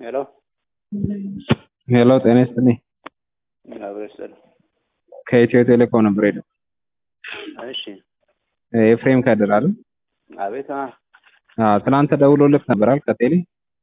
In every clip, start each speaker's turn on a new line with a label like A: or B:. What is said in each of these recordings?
A: ሄሎ
B: ሄሎ ጤና ይስጥልኝ።
A: አብሮ ይስጥልኝ።
B: ከኢትዮ ቴሌኮም ነበር ሄደው
A: እሺ
B: ኤፍሬም ከድር አይደል?
A: አቤት አ
B: አዎ ትናንት ደውሎልህ ነበር አይደል? ከቴሌ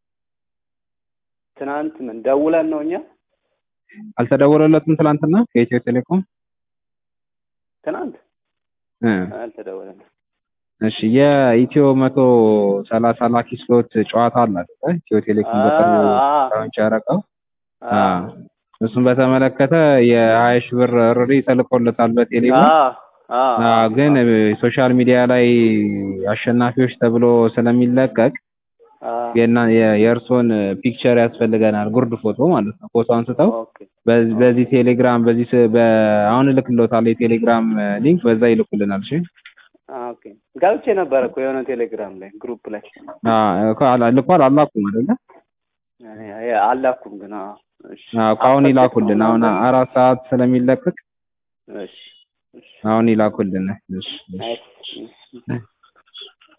A: ትናንት ምን ደውለን ነው እኛ
B: አልተደወለለትም ትናንትና ከኢትዮ ቴሌኮም
A: ትናንት
B: እ
A: አልተደወለም።
B: እሺ የኢትዮ መቶ ሰላሳ ላኪ ስሎት ጨዋታ አለ አይደል? ኢትዮ ቴሌኮም በቅርቡ
A: አ
B: ላውንች ያደረገው
A: አ
B: እሱን በተመለከተ የሀያ ሺህ ብር ርሪ ተልኮለታል በቴሌ
A: አ
B: ብር።
A: አ
B: አዎ ግን ሶሻል ሚዲያ ላይ አሸናፊዎች ተብሎ ስለሚለቀቅ
A: አ
B: የና የ- የእርስዎን ፒክቸር ያስፈልገናል፣ ጉርድ ፎቶ ማለት ነው። ፎቶ አንስተው
A: ኦኬ
B: በዚህ በዚህ ቴሌግራም በዚህ ስ- በ አሁን እልክልዎታለሁ የቴሌግራም ሊንክ በዛ ይልኩልናል። እሺ
A: አ ኦኬ ገብቼ ነበር እኮ የሆነ ቴሌግራም ላይ ግሩፕ ላይ
B: አዎ እኮ አላ- ልኳል አላኩም አይደለ?
A: እኔ አይ አላኩም ግን አዎ እሺ
B: አዎ እኮ አሁን ይላኩልን። አሁን አራት ሰዓት ስለሚለቀቅ
A: እሺ እሺ
B: አሁን ይላኩልን። እሺ እሺ
A: አይ